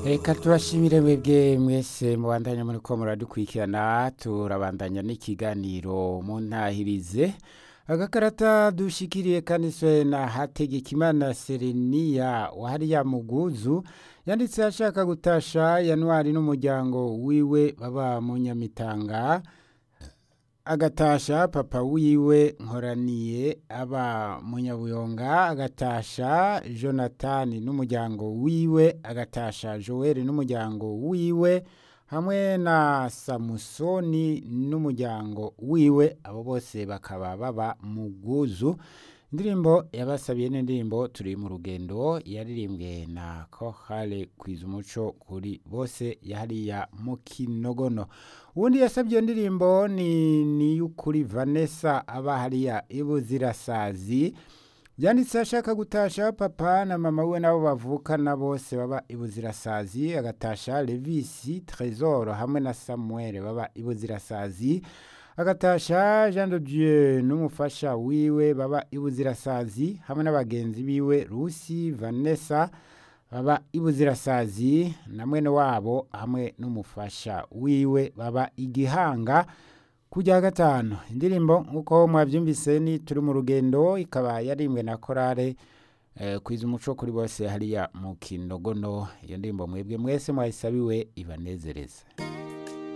reka tubashimire mwebwe mwese mubandanya muri ko muradukurikirana turabandanya n'ikiganiro mu ntahirize agakarata dushikiriye kaniswe na hategekimana sereniya wahariya muguzu yanditse ashaka gutasha yanwari n'umuryango wiwe baba mu nyamitanga agatasha papa wiwe nkoraniye aba munyabuyonga agatasha jonathan n'umuryango wiwe agatasha joel n'umuryango wiwe hamwe na samusoni n'umuryango wiwe abo bose bakaba baba mu bwuzu indirimbo yabasabiye n'indirimbo turi mu rugendo yaririmbwe na kohale kwiza umuco kuri bose yahariya mu kinogono ubundi yasabye iyo ndirimbo ni niy'ukuri vanessa aba hariya ibuzirasazi byanditse ashaka gutasha papa na mama we nabo bavukana bose baba ibuzirasazi agatasha levisi tresor hamwe na samuel baba ibuzirasazi agatasha jean de dieu n'umufasha wiwe baba ibuzirasazi hamwe n'abagenzi biwe rusi vanessa baba ibuzirasazi na mwene wabo hamwe n'umufasha wiwe baba igihanga kujya gatanu indirimbo nk'uko mwabyumvise ni turi mu rugendo ikaba yarimbwe na korale kwiza umuco kuri bose hariya mu kinogono iyo ndirimbo mwebwe mwese mwayisabiwe ibanezereza